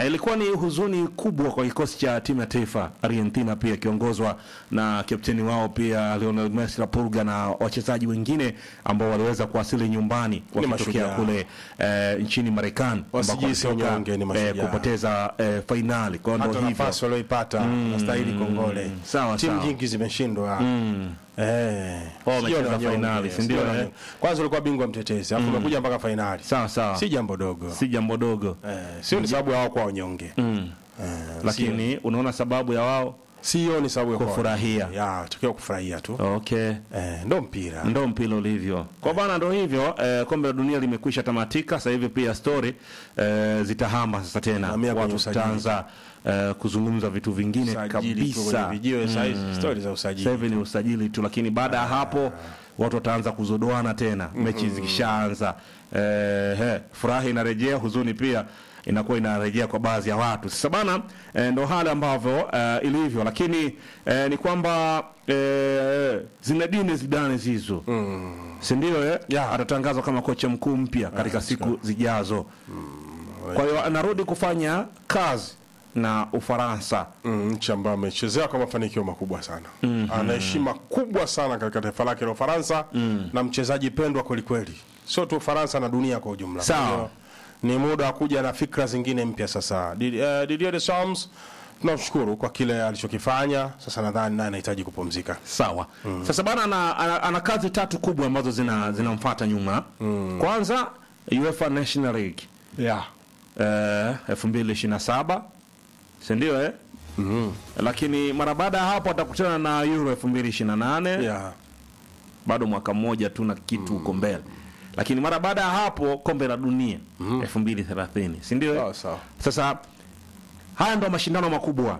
Eh, ilikuwa ni huzuni kubwa kwa kikosi cha timu ya taifa Argentina, pia ikiongozwa na kapteni wao pia Lionel Messi la Pulga na wachezaji wengine ambao waliweza kuwasili nyumbani wakitokea mashujaa. kule eh, nchini Marekani ambako Wasijihisi walitoka, wanyonge, ni eh, mashujaa. kupoteza eh, fainali. Kwa hiyo hata ndio hivyo nafasi walioipata nastahili kongole. Sawa, Timu sawa. nyingi zimeshindwa eh, Wao sio wamecheza wanyonge, fainali, si ndio, sio eh? wanyonge. Kwanza ulikuwa bingwa mtetezi, alafu umekuja mpaka fainali, sawa sawa, si jambo dogo si jambo dogo eh, sio ni sababu ya wao kuwa wanyonge eh, lakini unaona sababu ya wao sio ni sababu ya kuwa Kufurahia. wanyonge. ya tukiwa kufurahia tu okay eh, ndo mpira ndo mpira ulivyo kwa bana, ndo hivyo eh, kombe la dunia limekwisha tamatika. Sasa hivi pia story eh, zitahama sasa tena, Hamia kwenye watu usajili. tutaanza eh, kuzungumza vitu vingine Usajili tu kwenye kabisa. vijiwe saizi stori za usajili Sasa hivi ni usajili tu, lakini baada ya hapo watu wataanza kuzodoana tena mechi zikishaanza. Eh, he, furaha inarejea, huzuni pia inakuwa inarejea kwa baadhi ya watu. Sasa bana, eh, ndo hali ambavyo eh, ilivyo, lakini eh, ni kwamba eh, Zinedine Zidane Zizou si ndio eh? Yeah. atatangazwa kama kocha mkuu mpya katika siku zijazo. Kwa hiyo anarudi kufanya kazi na Ufaransa. Mm, nchi ambayo amechezea kwa mafanikio makubwa sana ana heshima kubwa sana katika taifa lake la Ufaransa na mchezaji pendwa kwelikweli, sio tu Ufaransa na dunia kwa ujumla. Sawa. Kwa hiyo, ni muda wa kuja na fikra zingine mpya sasa. Did- eh, Didier Deschamps tunamshukuru kwa kile alichokifanya. Sasa nadhani naye anahitaji kupumzika. Sawa. Sasa bana ana, ana, ana kazi tatu kubwa ambazo zina zinamfuata nyuma. Kwanza UEFA National League Yeah. eh 2027 si ndio eh? Lakini mara baada ya hapo atakutana na Euro 2028 Yeah. bado mwaka mmoja tu na kitu huko mbele. Lakini mara baada ya hapo kombe la dunia 2030 si ndio? eh? Sawa sawa. Sasa haya ndo mashindano makubwa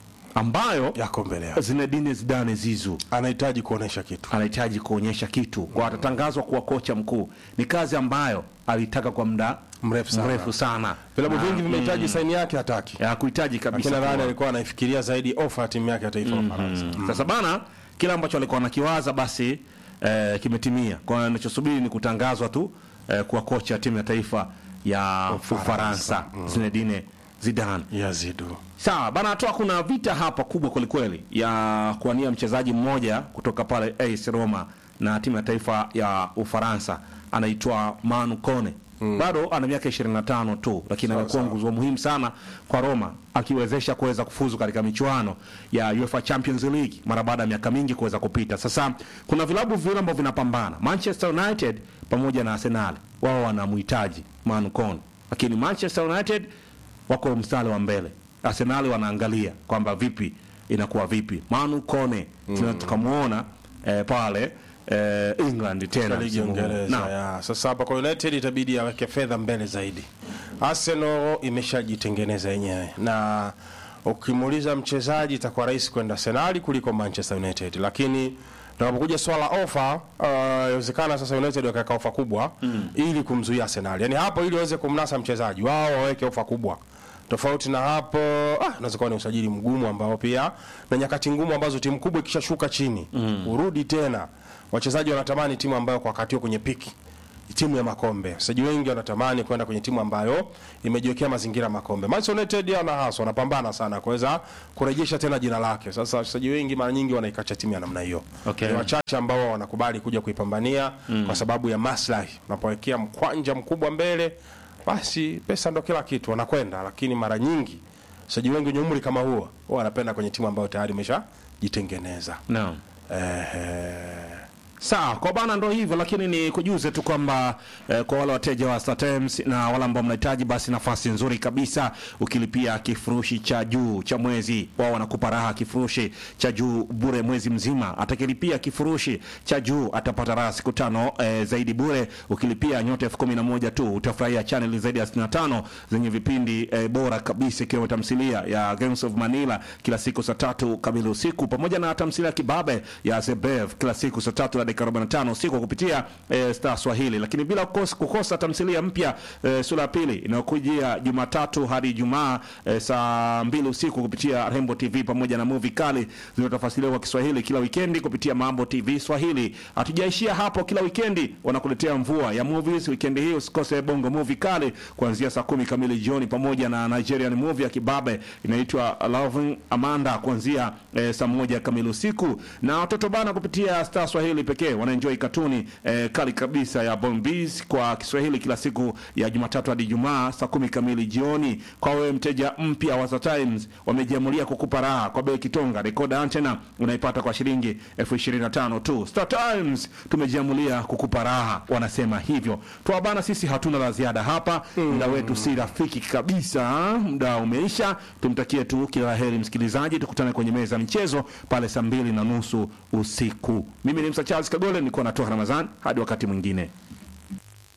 ambayo Yako mbele yake. Zinedine Zidane Zizou Anahitaji kuonesha kitu. anahitaji kuonyesha kitu kwa atatangazwa kuwa kocha mkuu. Ni kazi ambayo alitaka kwa muda Mrefu sana. mrefu sana. Vilabu Na, vingi vimehitaji saini yake hataki. ya kuhitaji Lakini kabisa. nadhani kuwa- alikuwa anaifikiria zaidi ofa ya timu yake ya taifa la Ufaransa. Sasa bana, kile ambacho alikuwa anakiwaza basi eh, kimetimia. Kwa hiyo anachosubiri ni kutangazwa tu eh, kuwa kocha ya timu ya taifa ya Ufaransa Zinedine Zidane. Yazidu. Sawa bana, toa kuna vita hapa kubwa kwelikweli ya kuwania mchezaji mmoja kutoka pale AS Roma na timu ya taifa ya Ufaransa anaitwa Manu Kone. Bado ana miaka 25 tu, lakini Sawa, amekuwa sawa. nguzo muhimu sana kwa Roma, akiwezesha kuweza kufuzu katika michuano ya UEFA Champions League mara baada ya miaka mingi kuweza kupita. Sasa kuna vilabu viwili ambavyo vinapambana, Manchester United pamoja na Arsenal. Wao wanamhitaji Manu Kone, lakini Manchester United wako mstari wa mbele. Arsenal wanaangalia kwamba vipi inakuwa vipi. Manu Kone mm. tukamwona eh, pale eh, England tena ligi ya msimu huu. Uingereza Naam. ya. Sasa hapa kwa United itabidi aweke fedha mbele zaidi. Arsenal imeshajitengeneza yenyewe na ukimuuliza mchezaji itakuwa rahisi kwenda Arsenal kuliko Manchester United, lakini tunapokuja swala ofa, uh, inawezekana sasa United wakaweka ofa kubwa ili kumzuia Arsenal, yani hapo, ili waweze kumnasa mchezaji wao waweke ofa kubwa tofauti na hapo ah, inaweza kuwa ni usajili mgumu ambao pia na nyakati ngumu ambazo timu kubwa ikishashuka chini urudi tena. Wachezaji wanatamani timu ambayo kwa wakati huo kwenye piki, timu ya makombe. Wachezaji wengi wanatamani kwenda kwenye timu ambayo imejiwekea mazingira ya makombe. Manchester United ana hasa wanapambana sana kuweza kurejesha tena jina lake. Sasa wachezaji wengi mara nyingi wanaikacha timu ya namna hiyo. Okay. Ni wachache ambao wanakubali kuja kuipambania kwa sababu ya maslahi. Unapowekea mkwanja mkubwa mbele, basi pesa ndo kila kitu, wanakwenda. Lakini mara nyingi wachezaji wengi wenye umri kama huo huwa wanapenda kwenye timu ambayo tayari imeshajitengeneza. Naam. Ehe. Sawa, kwa bana ndo hivyo, lakini ni kujuze tu kwamba eh, kwa wale wateja wa Star Times na wale ambao mnahitaji basi nafasi nzuri kabisa, ukilipia kifurushi cha juu cha mwezi, wao wanakupa raha kifurushi cha juu bure mwezi mzima. Atakilipia kifurushi cha juu atapata raha siku tano eh, zaidi bure. Ukilipia nyota elfu kumi na moja tu utafurahia channel zaidi ya 65 zenye vipindi eh, bora kabisa, ikiwemo tamthilia ya Games of Manila kila siku saa tatu kamili usiku pamoja na tamthilia ya Kibabe ya Zebev kila siku saa tatu na dakika 45 usiku kupitia eh, Star Swahili, lakini bila kukosa, kukosa tamthilia mpya eh, sura ya pili inayokujia Jumatatu hadi Ijumaa eh, saa mbili usiku kupitia Rembo TV pamoja na movie kali zinazotafasiriwa kwa Kiswahili kila wikendi kupitia Mambo TV Swahili. Hatujaishia hapo, kila wikendi wanakuletea mvua ya movies. Wikendi hii usikose Bongo Movie kali kuanzia saa kumi kamili jioni pamoja na Nigerian movie ya kibabe inaitwa Loving Amanda kuanzia eh, saa moja kamili usiku, na watoto bana kupitia Star Swahili pekee wanaenjoy katuni eh, kali kabisa ya Bombees kwa Kiswahili kila siku ya Jumatatu hadi Ijumaa saa kumi kamili jioni. Kwa wewe mteja mpya wa Star Times, wamejiamulia kukupa raha kwa bei kitonga. Decoder antena unaipata kwa shilingi elfu ishirini na tano tu. Star Times tumejiamulia kukupa raha, wanasema hivyo. Toa bana, sisi hatuna la ziada hapa, muda wetu si rafiki kabisa, muda umeisha. Tumtakie tu kila la heri msikilizaji, tukutane kwenye meza ya michezo pale saa mbili na nusu usiku. Mimi ni Msa Charles Kagole, nilikuwa natoa Ramadhan. Hadi wakati mwingine.